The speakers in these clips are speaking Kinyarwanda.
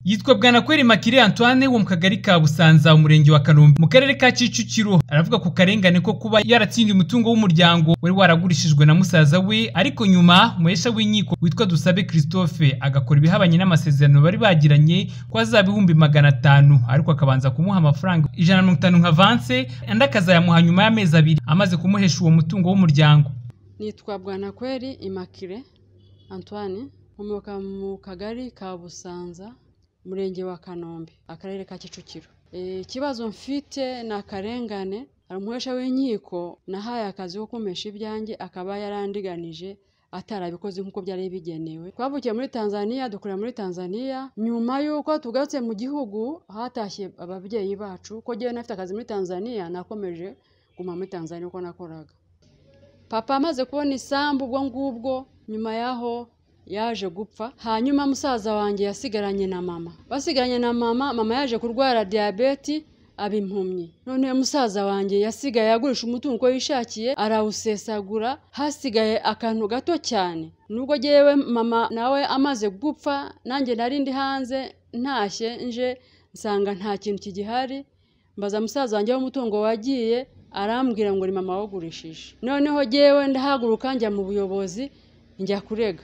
yitwa Bwanakweli Makire Antoine wo mu kagari ka Busanza umurenge wa Kanombe mu karere ka Kicukiro aravuga ku karengane ko kuba yaratsindiye umutungo w'umuryango wari waragurishijwe na musaza we ariko nyuma muhesha w'inkiko witwa Dusabe Christophe agakora ibihabanye n'amasezerano bari bagiranye ko azaba ibihumbi magana atanu ariko akabanza kumuha amafaranga ijana na mirongo itanu nka vanse andi akazayamuha nyuma y'amezi abiri amaze kumuhesha uwo mutungo w'umuryango nitwa Bwanakweli Immaculee Antoine nkomoka mu kagari ka Busanza umurenge wa kanombe akarere ka kicukiro ikibazo mfite ni akarengane hari umuhesha w'inkiko nahaye akazi ko kumesha ibyanjye akaba yarandiganije atarabikoze nk'uko byari bigenewe twavukiye muri tanzania dukorera muri tanzania nyuma y'uko tugarutse mu gihugu hatashye ababyeyi bacu ko ngewe nafite akazi muri tanzania nakomeje guma muri tanzania uko nakoraga papa amaze kubona isambu ubwo ngubwo nyuma y'aho yaje gupfa hanyuma musaza wanjye yasigaranye na mama basigaranye na mama mama yaje kurwara diyabeti aba impumyi none musaza wanjye yasigaye agurisha umutungo yishakiye arawusesagura hasigaye akantu gato cyane nubwo ngewe mama nawe amaze gupfa nanjye nari ndi hanze ntashye nje nsanga nta kintu kigihari mbaza musaza wanjye w'umutungo wagiye arambwira ngo ni mama wagurishije noneho ngewe ndahaguruka njya mu buyobozi njya kurega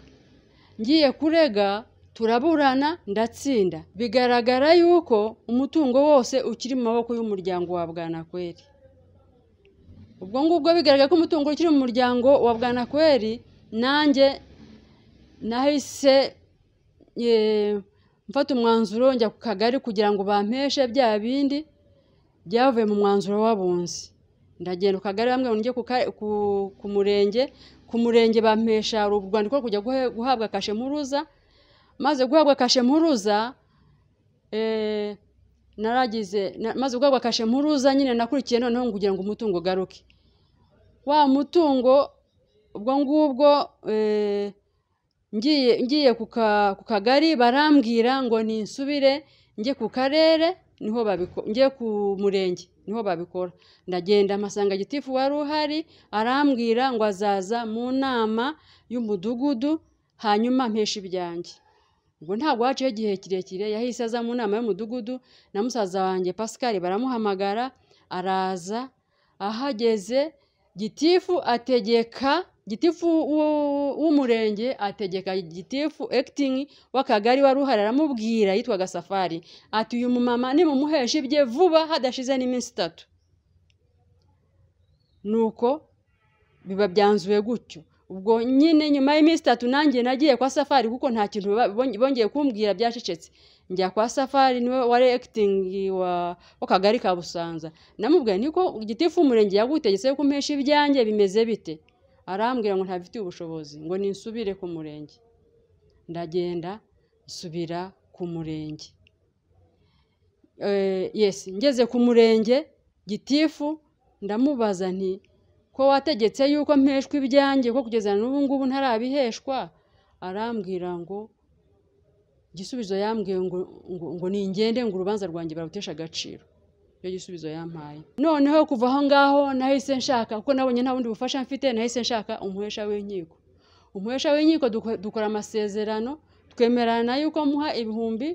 ngiye kurega turaburana ndatsinda bigaragara yuko umutungo wose ukiri mu maboko y'umuryango wa bwanakweri ubwo ngubwo bigaragara ko umutungo ukiri mu muryango wa bwanakweri nanjye nahise mfata umwanzuro njya ku kagari kugira ngo bampeshe bya bindi byavuye mu mwanzuro w'abunzi ndagenda ku kagari bamwe ngo njye ku murenge ku murenge bampesha urwandiko rwo kujya guhabwa kashe mpuruza maze guhabwa kashe mpuruza naragize maze guhabwa kashe mpuruza nyine nakurikiye noneho kugira ngo umutungo ugaruke wa mutungo ubwo ngubwo ngiye ku kagari barambwira ngo ninsubire njye ku karere niho njye ku murenge niho babikora ndagenda amasanga gitifu wari uhari arambwira ngo azaza mu nama y'umudugudu hanyuma mpesha ibyanjye ubwo ntabwo haciyeho igihe kirekire yahise aza mu nama y'umudugudu na musaza wanjye pascal baramuhamagara araza ahageze gitifu ategeka gitifu w'umurenge ategeka gitifu egitingi w'akagari wari uhari aramubwira yitwaga safari ati uyu mumama nimumuhesha ibye vuba hadashize n'iminsi itatu nuko biba byanzuye gutyo ubwo nyine nyuma y'iminsi itatu nanjye nagiye kwa safari kuko nta kintu bongeye kumbwira byacecetse njya kwa safari niwe wari egitingi w'akagari ka busanza namubwiye niko gitifu w'umurenge yagutegetse ko umpesha ibyanjye bimeze bite arambwira ngo ntabifitiye ubushobozi ngo ninsubire ku murenge ndagenda nsubira ku murenge yesi ngeze ku murenge gitifu ndamubaza nti ko wategetse yuko mpeshwa ibyanjye ko kugeza n'ubu ngubu ntarabiheshwa arambwira ngo igisubizo yambwiye ngo ni ingende ngo urubanza rwanjye barutesha agaciro icyo gisubizo yampaye noneho kuva aho ngaho nahise nshaka kuko nabonye nta bundi bufasha mfite nahise nshaka umuhesha w'inkiko umuhesha w'inkiko dukora amasezerano twemerana yuko muha ibihumbi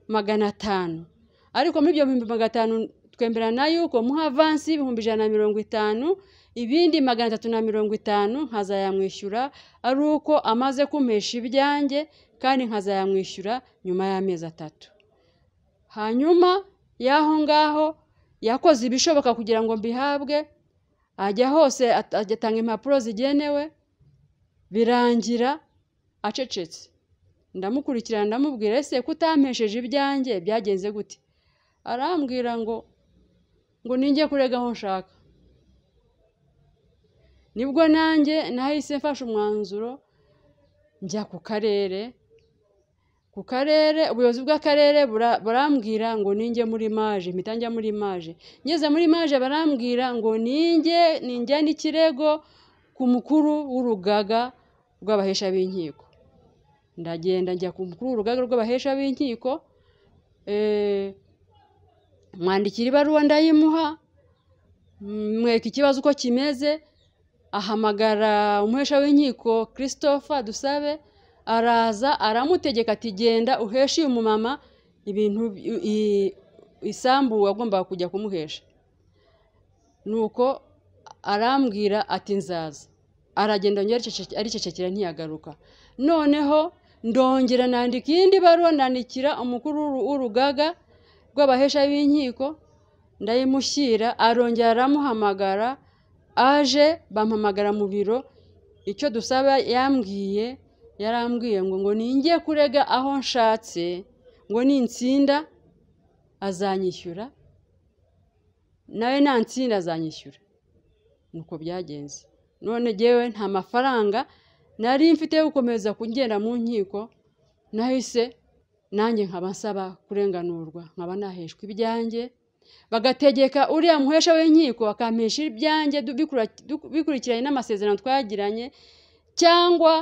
magana atanu ariko muri ibyo bihumbi magana atanu twemerana yuko muha avansi y'ibihumbi ijana na mirongo itanu ibindi magana atatu na mirongo itanu nkazayamwishyura ari uko amaze kumesha ibyanjye kandi nkazayamwishyura nyuma y'amezi atatu hanyuma y'aho ngaho yakoze ibishoboka kugira ngo mbihabwe ajya hose agatanga impapuro zigenewe birangira acecetse ndamukurikirana ndamubwira ese kutampesheje ibyanjye byagenze gute arambwira ngo ngo ninjye kurega aho nshaka nibwo nanjye nahise mfashe umwanzuro njya ku karere ku karere ubuyobozi bw'akarere barambwira ngo ninjye muri maje mpita njya muri maje ngeze muri maje barambwira ngo ninjye ninjya n'ikirego ku mukuru w'urugaga rw'abahesha b'inkiko ndagenda njya ku mukuru w'urugaga rw'abahesha b'inkiko mwandikira ibaruwa ndayimuha mweka ikibazo uko kimeze ahamagara umuhesha w'inkiko christopher dusabe araza aramutegeka ati genda uheshe uyu mumama ibintu bi- i- isambu wagombaga kujya kumuhesha nuko arambwira ati nzaza aragenda yongera ariceceke- aricecekera ntiyagaruka noneho ndongera nandika iyindi baruwa nandikira umukuru w'uru- w'urugaga rw'abahesha b'inkiko ndayimushyira arongera aramuhamagara aje bampamagara mu biro icyo dusaba yambwiye yarambwiye ngo ngo ningiye kurega aho nshatse ngo nintsinda azanyishyura nawe nantsinda azanyishyura nuko byagenze none jyewe nta mafaranga nari mfite yo gukomeza kugenda mu nkiko nahise nanjye nkaba nsaba kurenganurwa nkaba naheshwa ibyanjye bagategeka uriya muhesha w'inkiko akampesha ibyanjye du- bikura- du- bikurikiranye n'amasezerano twagiranye cyangwa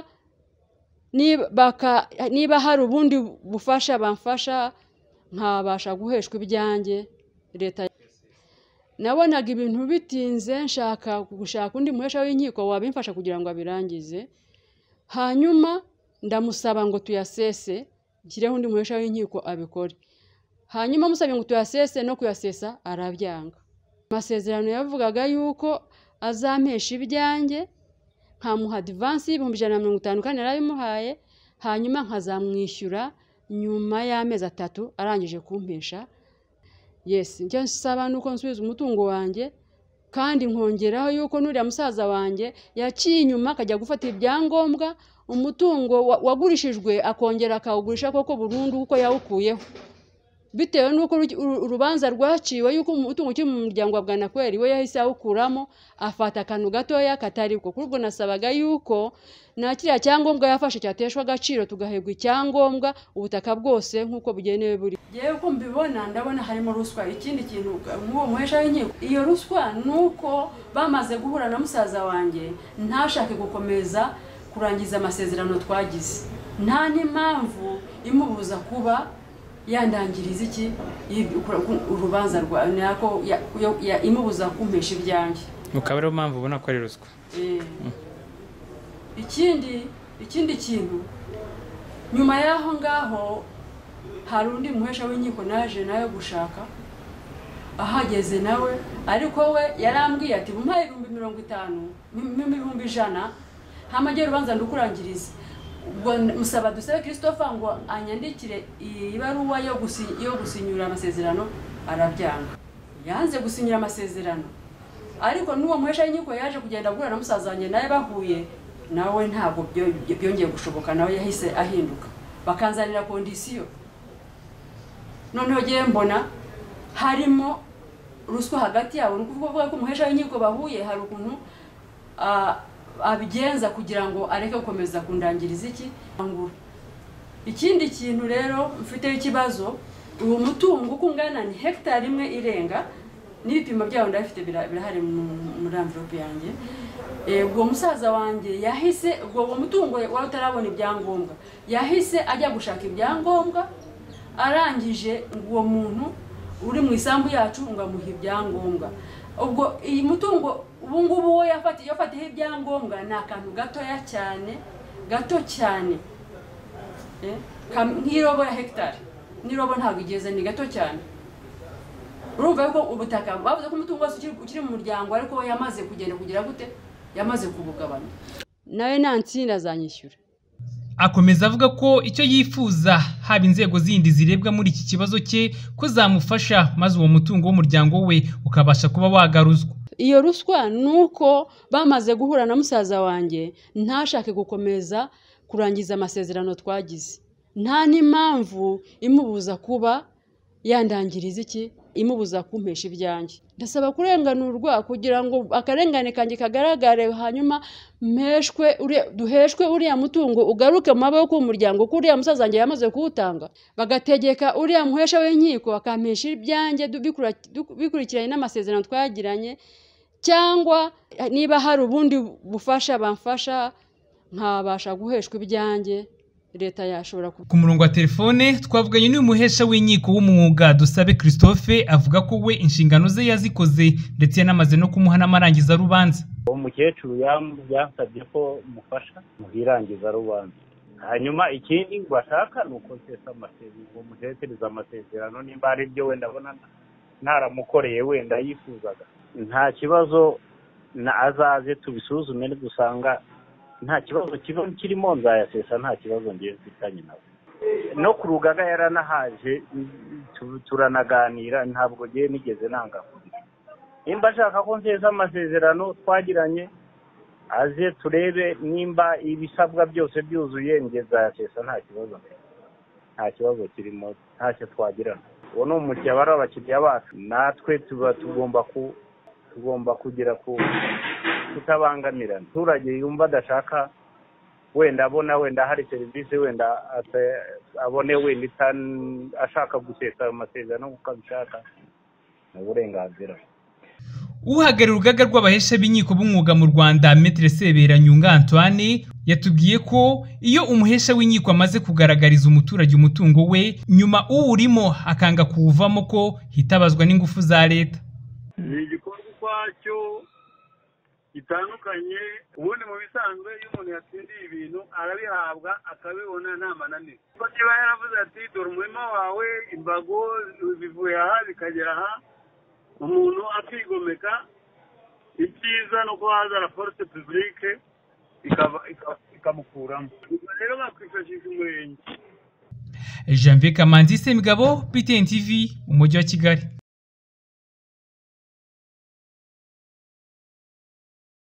niba baka- niba hari ubundi bufasha bamfasha nkabasha guheshwa ibyanjye leta nabonaga ibintu bitinze nshaka gushaka undi muhesha w'inkiko wabimfasha kugira ngo abirangize hanyuma ndamusaba ngo tuyasese nshyireho undi muhesha w'inkiko abikore hanyuma musabye ngo tuyasese no kuyasesa arabyanga amasezerano yavugaga yuko azampesha ibyanjye nkamuha divansi y'ibihumbi ijana na mirongo itanu kandi narabimuhaye hanyuma nkazamwishyura nyuma y'amezi atatu arangije kumpesha yesi icyo nsaba ni uko nsubiza umutungo wanjye kandi nkongeraho yuko n'uriya musaza wanjye yaciye inyuma akajya gufata ibyangombwa umutungo wa- wagurishijwe akongera akawugurisha koko burundu kuko yawukuyeho bitewe n'uko uru- uru- urubanza rwaciwe yuko umutungo ukiri mu muryango wa bwanakweri we yahise awukuramo afata akantu gatoya katari ko kuri ubwo nasabaga yuko nta kiriya cyangombwa yafashe cyateshwa agaciro tugahebwa icyangombwa ubutaka bwose nk'uko bugenewe buri yewe uko mbibona ndabona harimo ruswa ikindi kintu nk'uwo muhesha w'inkiko iyo ruswa ni uko bamaze guhura na musaza wanjye ntashake gukomeza kurangiza amasezerano twagize nta n'impamvu imubuza kuba yandangiriza iki Ibi- kura- ku- urubanza rwa nako ya- yo- ya- imubuza kumpesha ibyanjye ukaba ariyo mpamvu ubona ko ari ruswa Eh. ikindi ikindi kintu nyuma y'aho ngaho hari undi muhesha w'inkiko naje nawe gushaka ahageze nawe ariko we yarambwiye ati mumpaye ibihumbi mirongo itanu mu- mu- ibihumbi ijana hamajye rubanza ndukurangirize ubwo musaba dusabe christopher ngo anyandikire iyi baruwa yo gusi- yo gusinyura amasezerano arabyanga yanze gusinyura amasezerano ariko n'uwo muhesha w'inkiko yaje kugenda guhura na musaza wanjye nawe bahuye nawe ntabwo byo- byo- byongeye gushoboka nawe yahise ahinduka bakanzanira kondisiyo noneho ngiye mbona harimo ruswa hagati yabo ni ukuvuga ko umuhesha w'inkiko bahuye hari ukuntu ah, abigenza kugira ngo areke gukomeza kundangiriza iki Angura. ikindi kintu rero mfiteho ikibazo uwo mutungo uko ungana ni hegitari imwe irenga n'ibipimo byawo ndabifite bira- birahari mu- muri amvirope yanjye Eh, ubwo musaza wanjye yahise ubwo uwo mutungo wari utarabona ibyangombwa yahise ajya gushaka ibyangombwa arangije ngo uwo muntu uri mu isambu yacu ngo amuhe ibyangombwa ubwo iyi mutungo ubu ngubu wo yafatiye yafatiyeho ibyangombwa ni akantu gatoya cyane gato cyane Eh, kam- nk'irobo ya hegitari n'irobo ntabwo igeze ni gato cyane urumva yuko ubutaka bavuze ko umutungo wose ukiri- ukiri mu muryango ariko we yamaze kugenda kugira gute yamaze kubugabanya nawe nantsinda azanyishyura akomeza avuga ko icyo yifuza haba inzego zindi zirebwa muri iki kibazo cye ko zamufasha maze uwo mutungo w'umuryango we ukabasha kuba wagaruzwa iyo ruswa ni uko bamaze guhura na musaza wanjye ntashake gukomeza kurangiza amasezerano twagize nta n'impamvu imubuza kuba yandangiriza iki imubuza kumpesha ibyanjye ndasaba kurenganurwa kugira ngo akarengane kanjye kagaragare hanyuma mpeshwe uriya- duheshwe uriya mutungo ugaruke mu maboko y'umuryango ko uriya musaza wanjye yamaze kuwutanga bagategeka uriya muhesha w'inkiko akampesha ibyanjye du- bikura- du- bikurikiranye n'amasezerano twagiranye cyangwa niba hari ubundi bufasha bamfasha nkabasha guheshwa ibyanjye leta yashobora ku ku murongo wa telefone twavuganye n'uyu muhesha w'inkiko w'umwuga dusabe christophe avuga ko we inshingano ze yazikoze ndetse yanamaze no kumuha n'amarangiza rubanza uwo mukecuru yam- yansabye ko mufasha mu irangiza rubanza hanyuma ikindi bashaka ni uko nsesa amasezerano umuheshereza amasezerano nimba hari ibyo wenda abona ntaramukoreye wenda yifuzaga nta kibazo na azaze tubisuzume dusanga nta kibazo kiba kirimo nzayasesa nta kibazo ngiye mfitanye nawe no ku rugaga yaranahaje tu- turanaganira ntabwo ngiye nigeze nanga kurira nimba ashaka ko nsesa amasezerano twagiranye aze turebe nimba ibisabwa byose byuzuye ngezayasesa nta kibazo mfite. nta kibazo kirimo ntacyo twagirana uwo ni umukiriya bari abakiriya bacu natwe tuba tugomba ku tugomba kugira ku kutabangamirana umuturage yumva adashaka wenda abona wenda hari serivisi wenda ata- abone wenda itan- ashaka gusesa ayo masezerano kuko abishaka ni uburenganzira uhagarariye urugaga rw'abahesha b'inkiko b'umwuga mu rwanda metere sebera nyunga antoine yatubwiye ko iyo umuhesha w'inkiko amaze kugaragariza umuturage umutungo we nyuma uwurimo akanga kuwuvamo ko hitabazwa n'ingufu za leta ni igikorwa ukwacyo gitandukanye ubundi mu bisanzwe iyo umuntu yatsindiye ibintu arabihabwa akabibona nta mananiza kuko niba yaravuze ati dore umurima wawe imbago bivuye aha bikagera aha umuntu akigomeka icyiza ni uko haza raporite pibulike ikaba- ikaba- ikamukuramo ubwo rero bakwifashisha umurenge janvier kamanzi semigabo ptn tv umujyi wa kigali